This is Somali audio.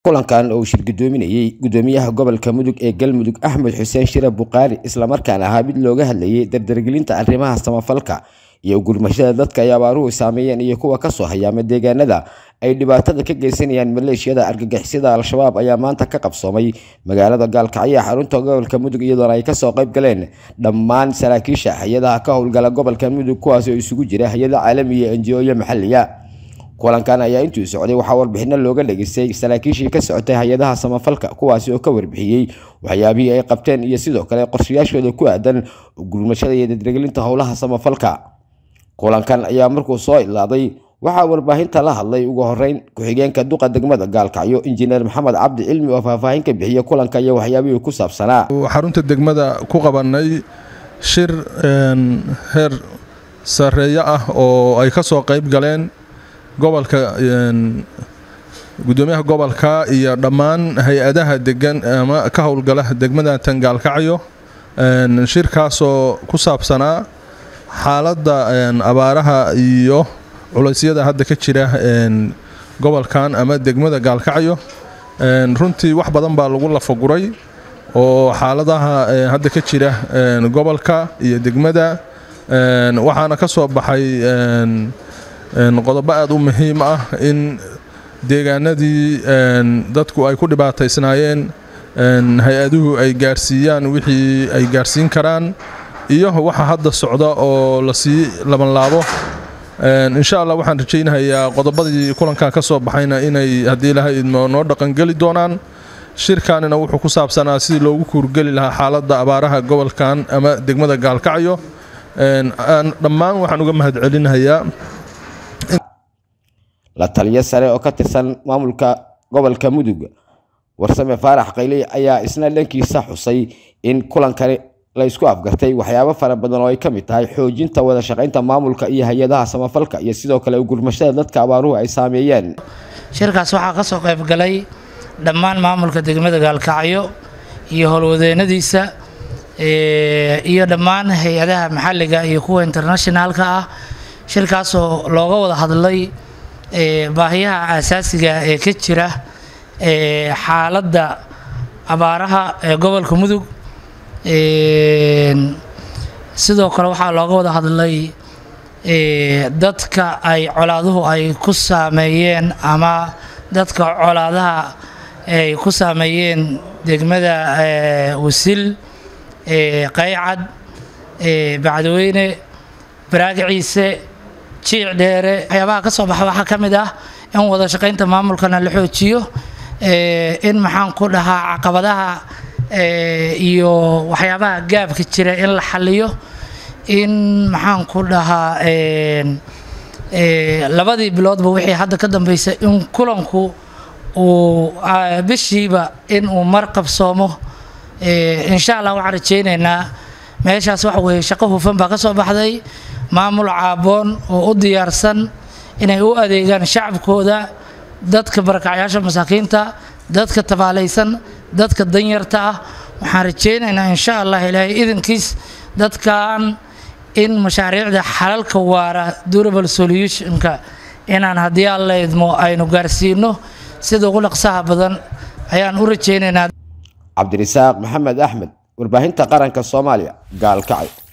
kulankan oo uu shir gudoominayey gudoomiyaha gobolka mudug ee galmudug axmed xuseen shire bukaari islamarkaana ahaa mid looga hadlayay dardargelinta arrimaha samafalka iyo gurmashada dadka ay abaaruhu saameeyeen iyo kuwa kasoo hayaama deegaanada ay dhibaatada ka geysanayaan maleeshiyada argagixisada al-shabaab ayaa maanta ka qabsoomay magaalada gaalkacyo xarunta gobolka mudug iyadoona ay kasoo qayb galeen dhammaan saraakiisha hay-adaha ka howlgala gobolka mudug kuwaas oo isugu jira hay-ada caalamiya enjiooyo maxaliya kulankan ayaa intuu socday waxaa warbixino looga dhageystay saraakiishii ka socotay hay-adaha samafalka kuwaasi oo ka warbixiyey waxyaabihii ay qabteen iyo sidoo kale qorshayaashooda ku aadan gurmashada iyo dardargelinta howlaha samafalka kulankan ayaa markuu soo ilaaday waxaa warbaahinta la hadlay ugu horeyn ku-xigeenka duqa degmada gaalkacyo injineer maxamed cabdi cilmi oo faahfaahin ka bixiya kulanka iyo waxyaabihii ku saabsanaa xarunta degmada ku qabanay shir heer sareeyo ah oo ay ka soo qayb galeen gobolka gudoomiyaha gobolka iyo dhammaan hay-adaha degan ama ka howlgala degmada tangaalkacyo shirkaasoo ku saabsanaa xaaladda abaaraha iyo culeysyada hadda ka jira gobolkan ama degmada gaalkacyo runtii wax badan baa lagu lafaguray oo xaaladaha hadda ka jira gobolka iyo degmada waxaana ka soo baxay qodobo aada u muhiim ah in deegaanadii dadku ay ku dhibaataysnaayeen hay-aduhu ay gaarsiiyaan wixii ay gaarsiin karaan iyo waxa hadda socda oo lasii labanlaabo insha allah waxaan rajaynahayaa qodobadii kulankan ka soo baxayna inay haddii ilahay idmo noo dhaqangeli doonaan shirkanina wuxuu ku saabsanaa sidii loogu kuurgeli lahaa xaaladda abaaraha gobolkan ama degmada gaalkacyo dhammaan waxaan uga mahadcelinahayaa la taliyo sare oo ka tirsan maamulka gobolka mudug warsame faarax qayley ayaa isna dhankiisa xusay in kulankani la isku afgartay waxyaabo fara badan oo ay ka mid tahay xoojinta wada shaqaynta maamulka iyo hay-adaha samafalka iyo sidoo kale gurmashada dadka abaaruhu ay saameeyeen shirkaas waxaa ka soo qayb galay dhammaan maamulka degmada gaalkacyo iyo howlwadeenadiisa iyo dhammaan hay-adaha maxalliga iyo kuwa internationaalka ah shirkaasoo looga wada hadlay baahiyaha asaasiga ee ka jira xaaladda abaaraha ee gobolka mudug sidoo kale waxaa looga wada hadlay dadka ay colaaduhu ay ku saameeyeen ama dadka colaadaha ay ku saameeyeen degmada wasil qaycad bacdweyne baraagaciise jiic dheere waxyaabaha ka soo baxa waxaa ka mid ah in wada shaqaynta maamulkana la xoojiyo in maxaan ku dhahaa caqabadaha iyo waxyaabaha gaabka jira in la xaliyo in maxaan ku dhahaa labadii biloodba wixii hadda ka dambeysay in kulanku uu bishiiba in uu mar qabsoomo insha allah waxaan rajeynaynaa meeshaas waxa weeye shaqo hufan baa ka soo baxday maamul caaboon oo u diyaarsan inay u adeegaan shacabkooda dadka barakacyaasha masaakiinta dadka tabaalaysan dadka danyarta ah waxaan rajeynaynaa insha allah ilaahay idankiis dadkan in mashaariicda xalalka waara durable solutionka inaan haddii alla idmo aynu gaarsiino sida ugu dhaqsaha badan ayaan u rajeynaynaa cabdirisaaq maxamed axmed warbaahinta qaranka soomaaliya gaalkacyo